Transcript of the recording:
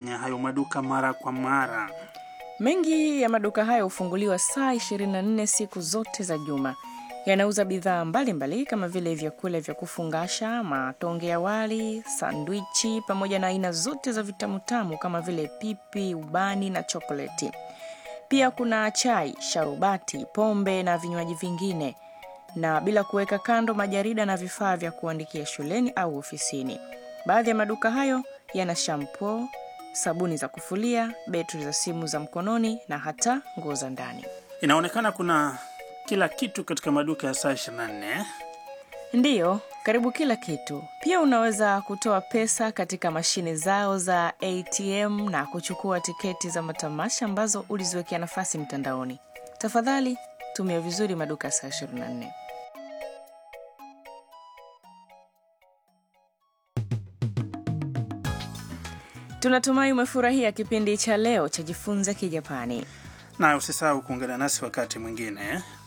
kwenye hayo maduka mara kwa mara? Mengi ya maduka hayo hufunguliwa saa 24 siku zote za juma. Yanauza bidhaa mbalimbali kama vile vyakula vya kufungasha, matonge ya wali, sandwichi pamoja na aina zote za vitamutamu kama vile pipi, ubani na chokoleti. Pia kuna chai, sharubati, pombe na vinywaji vingine, na bila kuweka kando majarida na vifaa vya kuandikia shuleni au ofisini. Baadhi ya maduka hayo yana shampoo, sabuni za kufulia, betri za simu za mkononi na hata nguo za ndani. Inaonekana kuna kila kitu katika maduka ya saa 24. Ndiyo, karibu kila kitu. Pia unaweza kutoa pesa katika mashine zao za ATM na kuchukua tiketi za matamasha ambazo uliziwekea nafasi mtandaoni. Tafadhali tumia vizuri maduka ya saa 24. Tunatumai umefurahia kipindi cha leo cha Jifunze Kijapani. Na usisahau kuungana nasi wakati mwingine.